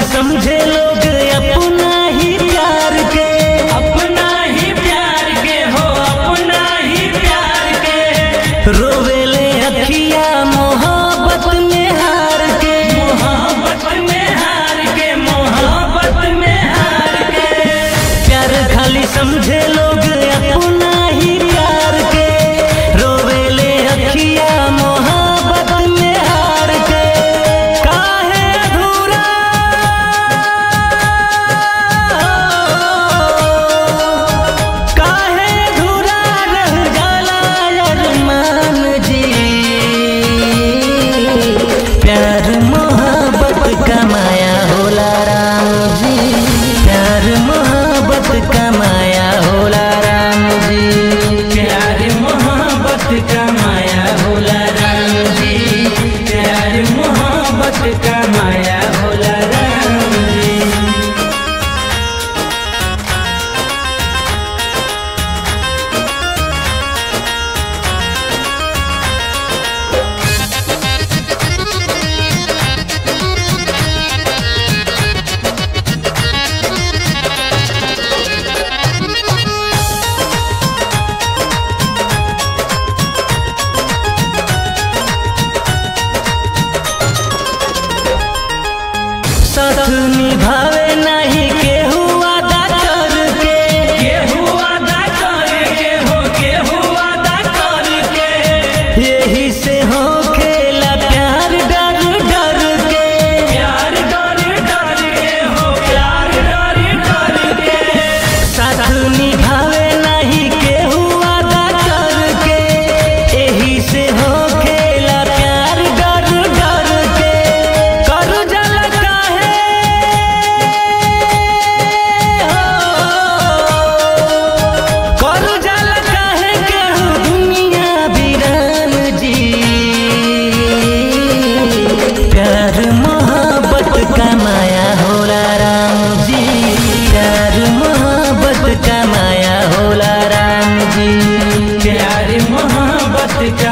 समझे लोग अपना ही प्यार के अपना ही प्यार के हो अपना ही प्यार के रोवेले अखिया मोहब्बत में हार के मोहब्बत में हार के मोहब्बत में हार के प्यार खाली समझे लोग अपना ही प्यार के रोवेले अखिया मोहब्बत में हार के काहे अधूरा काहे अधूरा रह जाला अरमान जी प्यार मोहब्बत का माया होला राम जी प्यार मोहब्बत का माया होला राम जी प्यार मोहब्बत का माया होला राम जी प्यार मोहब्बत का माया होला राम जी साथ निभावे नहीं केहू वादा करके केहू वादा करके हो केहू वादा करके यही से हो खेला प्यार डर डर के प्यार डर डर के हो प्यार डर डर के साथ निभावे नहीं केहू वादा करके यही से हो खेला प्यार डर डर के कर जल काहे हो कर जल काहे केहू दुनिया बिरान जी प्यार मोहब्बत का माया होला राम जी प्यार मोहब्बत का माया होला राम जी प्यार मोहब्बत का